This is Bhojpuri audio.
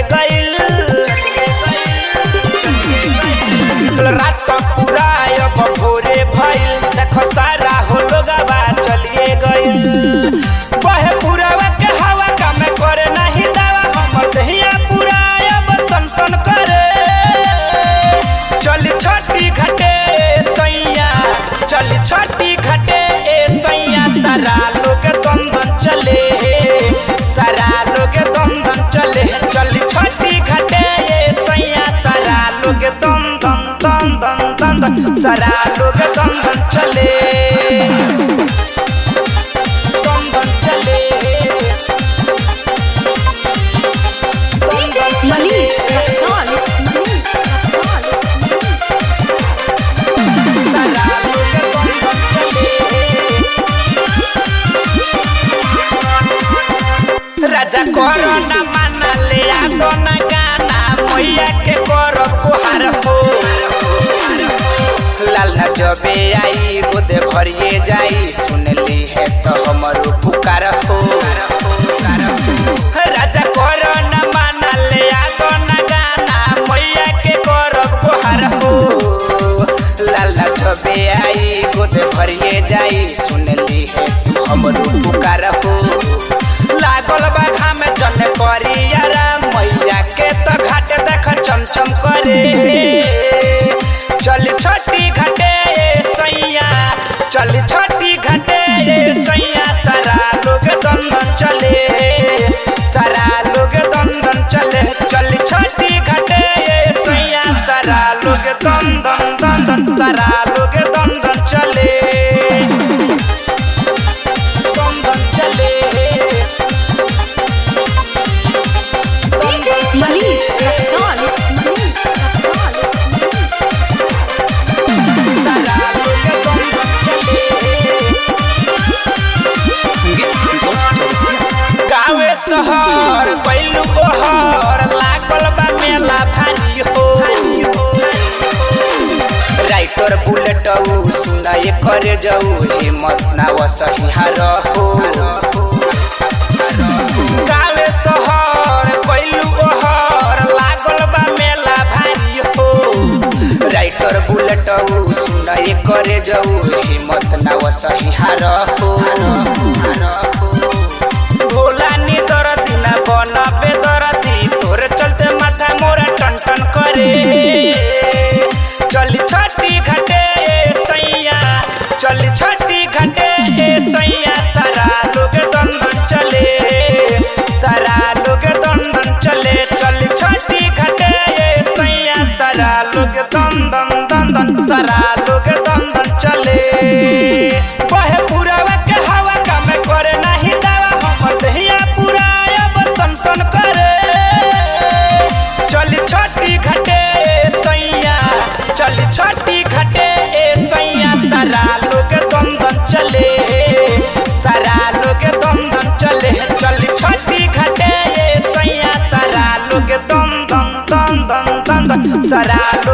गइल रात पूरा अब भोरे भइल देखो सारा हो लोगवा चलिए गइल बहे पुरावा के हवा काम करे नहीं दावा हमर दहिया पूरा अब सनसन करे चल छठी घटे सैया चल छठी घटे ए सैया सारा लोग दंदन चले सारा लोग दंदन चले चल छठी घटे ए सैया सारा लोग दंदन दंदन दंदन सारा लोग दंदन चले दंदन चले DJ Manish Rexall. Manish Rexall. सारा लोग दंदन चले राजा करो न माना ले आदो न गाना मैया के करो पुहार हो लाला जबे आई गोदे भरिए जाई सुन ली है तो हमरो पुकार हो राजा करो न माना ले आदो न गाना मैया के करो पुहार हो लाला जबे आई गोदे भरिए जाई सुन ली है तू हमरो पुकार हो लागल बा घाम जन करियारा मैया के त घाट देख चमचम करे चल छठी घाटे सैया चल छठी घाटे सैया सारा लोग दंदन चले सारा लोग दंदन चले चल छठी घाटे सैया सारा लोग दंदन दंदन सारा लोग दंदन चले दंदन चले DJ Manish Rexall. Manish Rexall. गावे शहर कैलू ओहर लागल बा मेला भारी हो राइटर बुलेट सुनाए करे जाऊ हिम्मत ना वसही हार हो गावे शहर कैलू ओहर लागल बा मेला भारी हो राइटर बुलेट सुनाए करे जाऊ हिम्मत ना वसही हार हो भोला नी दरदी ना बनबे दरदी तोरे चलते माथा मोरा टन टन करे चल छठी घाटे सैया चल छठी घाटे सैया सारा लोग दंदन चले सारा लोग दंदन चले चल छठी घाटे सैया सारा लोग दंदन दंदन सारा लोग दंदन चले बहे पुरावा के हवा काम करे नाही दावा हमर दहिया पूरा अब सनसन करे चल छठी घाटे सैया चल छठी घाटे सैया सारा लोग दंदन चले सारा लोग दंदन चले चल छठी घाटे सैया सारा लोग दंदन दंदन दंदन सारा